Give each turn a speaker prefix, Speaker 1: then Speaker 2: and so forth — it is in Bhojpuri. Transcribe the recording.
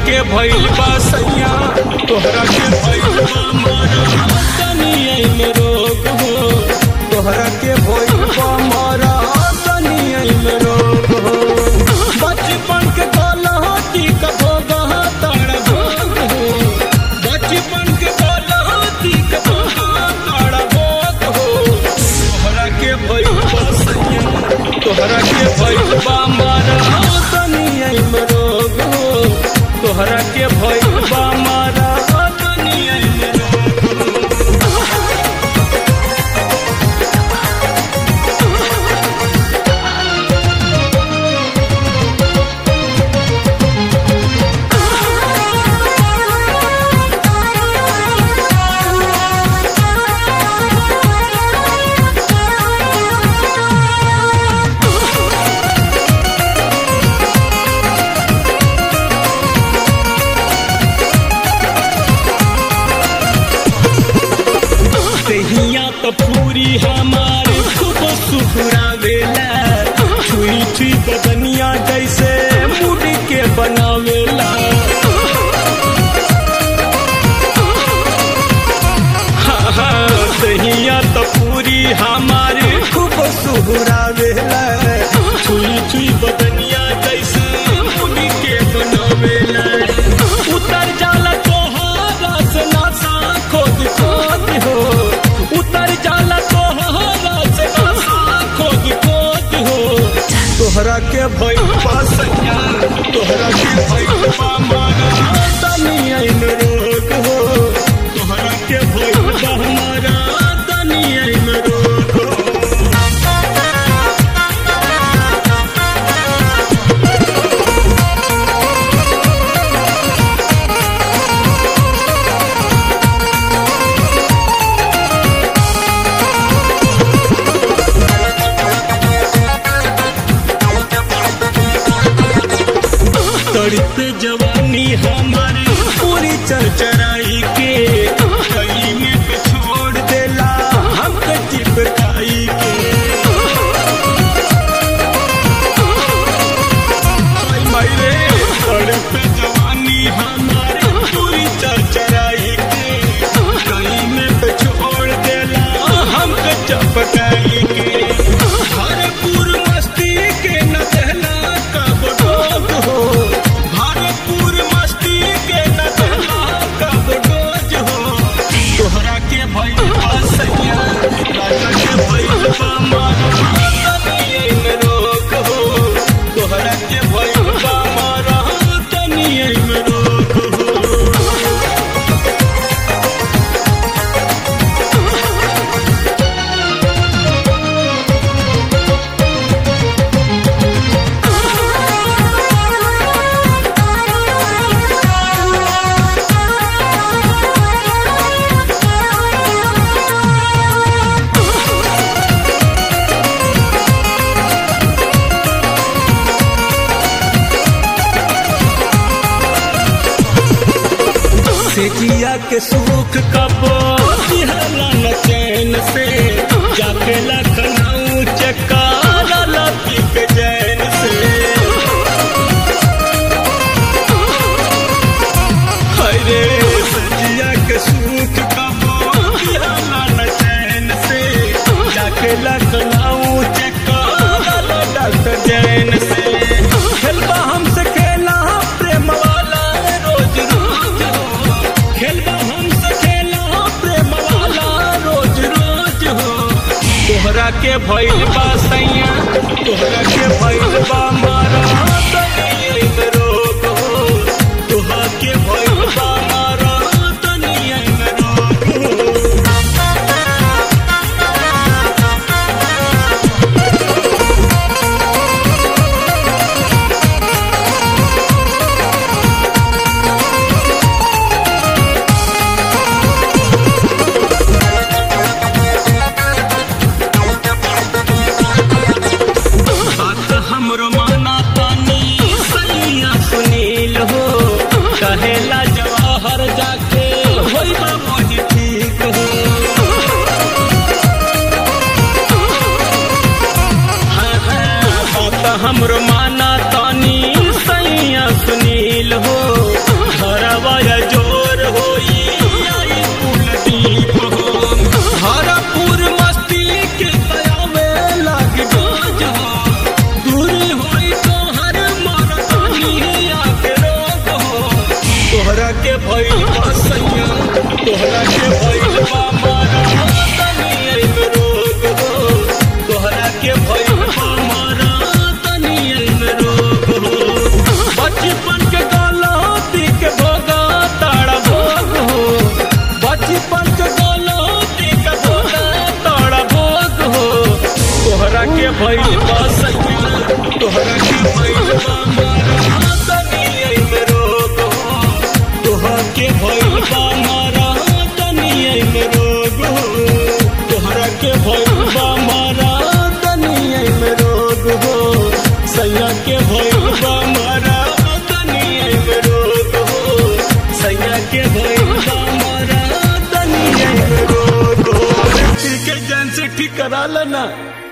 Speaker 1: के भइल बा सैया तोहरा के भइल बा मारा तनिए में रोग हो तोहरा के भइल बा मारा तनिए में रोग हो बचपन के गलती का भोगा तारा भोग हो बचपन के गलती का भोगा तारा भोग हो तोहरा के भइल बा सैया तोहरा के भइल बा मारा तनिए में रोग हो तोहरा के भइल बा मारा तनिए में रोग हो तहिया तो पूरी हमारे खूब सुखरावेला छुई छुई बदनिया जैसे मुड़ी के बनावेला हाँ, हाँ, तहिया तो पूरी हमारे खूब सुहरावेला छुई छुई बदनिया जैसे मुड़ी के बनावेला उतर जाला तोहारा से नासा खोद खोद हो उतर जाला तोहारा से नासा खोद खोद हो तोहरा के भइल बा सैया तोहरा के भइल बा मारा तनिया में रोग हो तोहरा के भइल बा हमारा तनिया में रोग हो तड़ते जवानी हमारी पूरी चरचराई के कई में पे छोड़ देला हमके चिपकाई के हाय माई रे तड़ते जवानी हमारी पूरी चरचराई के कई में पे छोड़ देला हमके चिपकाई के भरपूर मस्ती के न देला कब डोज हो भरपूर मस्ती के न देला कब डोज हो तोहरा के भइल बा सैया राजा के भइल बा मारा तनिए में रोक हो तोहरा के भइल बा मारा तनिए में रोक हो सेजिया के सुख कबो दिहला न चैन से जाके लखनऊ चकारा लपी के जैन से हरे सजिया के सुख कबो दिहला न चैन से जाके लखनऊ चकारा डॉक्टर जैन से खेलबा हमसे खेला प्रेम वाला रोज रोज हो खेलबा हमसे खेला प्रेम वाला रोज रोज हो तोहरा के भइल बा सैया तोहरा के भइल बा मारा तनिए में रोग हो तोहरा के भइल बा मारा तनिए में रोग हो बात हमरो माना तोहरा के भइल बा मारा तनिए में रोग हो तोहरा के भइल बा मारा तनिए में रोग हो बचपन के गलती के भोगा ताड़ा भोग हो बचपन के गलती के भोगा ताड़ा भोग हो तोहरा के भइल बा सैया तोहरा के भइल बा मारा तनिए में रोग हो तोहरा के भइल बा मारा तनिए में रोग हो तोहरा के भइल बा मारा तनिए में रोग हो सैया के भइल बा मारा तनिए में रोग हो सैया के भइल बा मारा तनिए में रोग हो ठीक है जान से ठीक करा लेना